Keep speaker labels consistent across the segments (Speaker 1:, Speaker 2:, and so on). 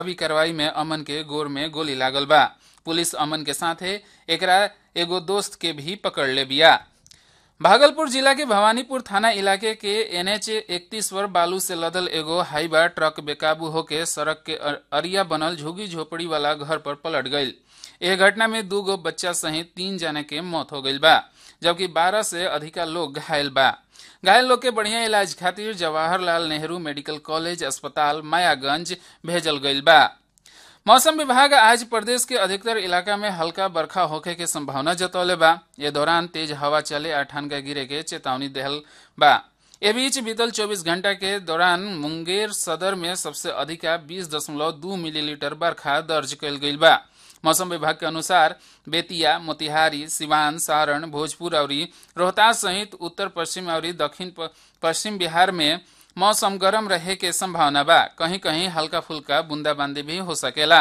Speaker 1: अभी कार्रवाई में अमन के गोर में गोली लागल बा पुलिस अमन के साथे एकरा एगो दोस्त के भी पकड़ ले बिया भागलपुर जिला के भवानीपुर थाना इलाके के एनएच इकतीस पर बालू से लदल एगो हाईवा ट्रक बेकाबू होके सड़क के अरिया बनल झुगी झोपड़ी वाला घर पर पलट गईल यह घटना में दू गो बच्चा सहित तीन जने के मौत हो गईल बा जबकि बारह से अधिका लोग घायल बा घायल लोग के बढ़िया इलाज खातिर जवाहरलाल नेहरू मेडिकल कॉलेज अस्पताल मायागंज भेजल गईल बा मौसम विभाग आज प्रदेश के अधिकतर इलाका में हल्का बरखा होखे के संभावना जतौले बा ये दौरान तेज हवा चले आ ठनका गिरे के चेतावनी देहल बा ए बीच बीतल 24 घंटा के दौरान मुंगेर सदर में सबसे अधिका 20.2 मिलीलीटर बरखा दर्ज कयल गईल बा मौसम विभाग के अनुसार बेतिया मोतिहारी सिवान सारण भोजपुर और रोहतास सहित उत्तर पश्चिम और दक्षिण पश्चिम बिहार में मौसम गर्म रहे के संभावना बा कहीं कहीं हल्का फुल्का बूंदाबांदी भी हो सकेला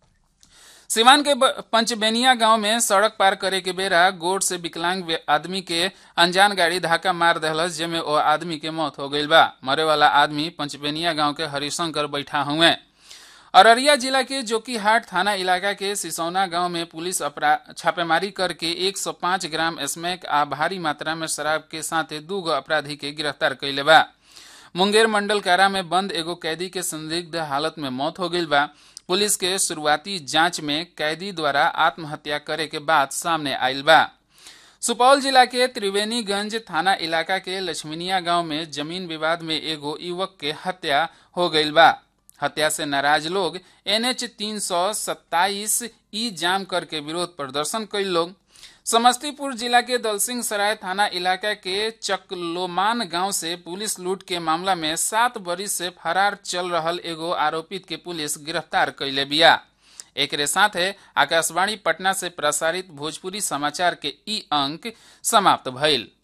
Speaker 1: सिवान के पंचबेनिया गांव में सड़क पार करे के बेरा गोड़ से विकलांग आदमी के अनजान गाड़ी धक्का मार दहलस जेमे ओ आदमी के मौत हो गईल बा मरे वाला आदमी पंचबेनिया गांव के हरिशंकर बैठा हुए अररिया जिला के जोकीहाट थाना इलाका के सिसौना गांव में पुलिस छापेमारी करके 105 ग्राम स्मैक आ भारी मात्रा में शराब के साथ दू गो अपराधी के गिरफ्तार कैले बा मुंगेर मंडल कारा में बंद एगो कैदी के संदिग्ध हालत में मौत हो गई बा पुलिस के शुरुआती जांच में कैदी द्वारा आत्महत्या करे के बाद सामने आयल बा सुपौल जिला के त्रिवेणीगंज थाना इलाका के लक्ष्मीनिया गांव में जमीन विवाद में एगो युवक के हत्या हो गई बा हत्या से नाराज लोग एनएच तीन सौ सत्ताईस ई जाम करके विरोध प्रदर्शन कई लोग समस्तीपुर जिला के दलसिंह सराय थाना इलाका के चकलोमान गांव से पुलिस लूट के मामला में सात बरिस से फरार चल रहल एगो आरोपित के पुलिस गिरफ्तार कैले बिया एक साथ आकाशवाणी पटना से प्रसारित भोजपुरी समाचार के ई अंक समाप्त भइल